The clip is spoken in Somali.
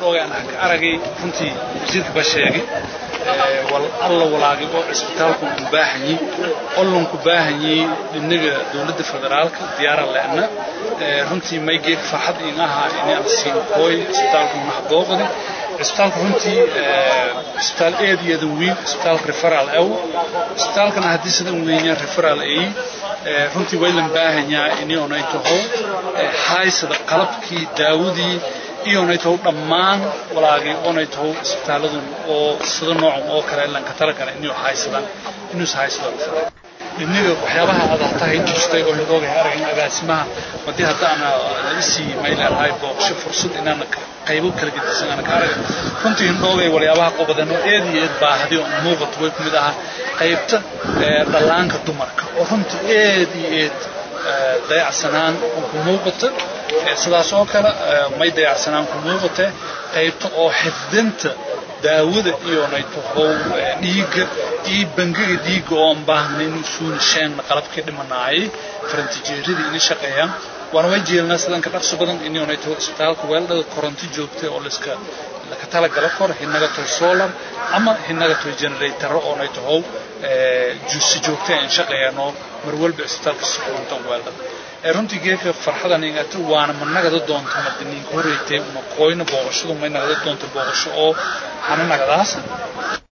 hindhooga aan ka aragay runtii wasiirka baa sheegay wal alla walaagay oo cisbitaalku u baahanyi ollonku baahanyi inaga dowladda federaalka diyaara leena runtii may geeg farxad in ahaa inaan siin kooy cisbitaalku naha booqdi cisbitaalku runtii cisbitaal eed iyo eedan weyn cisbitaalka referal aw cisbitaalkana haddii sidan weynyaa referal ay runtii way lan baahanyaa inay taho haysada qalabkii daawadii iyonay taho dhammaan walaagay oonay taho isbitaaladun oo sida noocan oo kale lanka talagala inuu haysadaan inuusa haysado inaga waxyaabaha aad hatahay tustay oo hidoogahay aragin agaasimaha haddii haddaana isii mayleedahay booqsho fursad inaan qaybo kala gedisan aan ka arag runtii hindhoogay waliyaabaha qobadan oo eed iyo eed baahdi oo muuqato way ku mid ahaa qaybta dhallaanka dumarka oo runtii eed iyo eed dayacsanaan ku muuqata sidaas oo kale may dayacsanaan ku muuqata qaybta oo xifdinta daawada iyonay tahow dhiigga iyo bangiga dhiigga oo aan baahnayn inuu suuna sheenna qalabkii dhimanaayay farantijeeradii inay shaqeeyaan waana way jeelnaa sidanka dhaqso badan inay taho isbitaalka weeldhada koronto joogtay oo liska laka talagala kor hinaga tahay solar ama hinaga tahay generatoro oonay tahow si joogtay aan shaqeeyaan oo mar walba isbitaalka si koronto weeldhada runtii geeka farxadan ingata waana ma nagada doonta madaniinka horeytay ma qoyna booqashadu may nagada doonta booqasho oo hana nagadaasa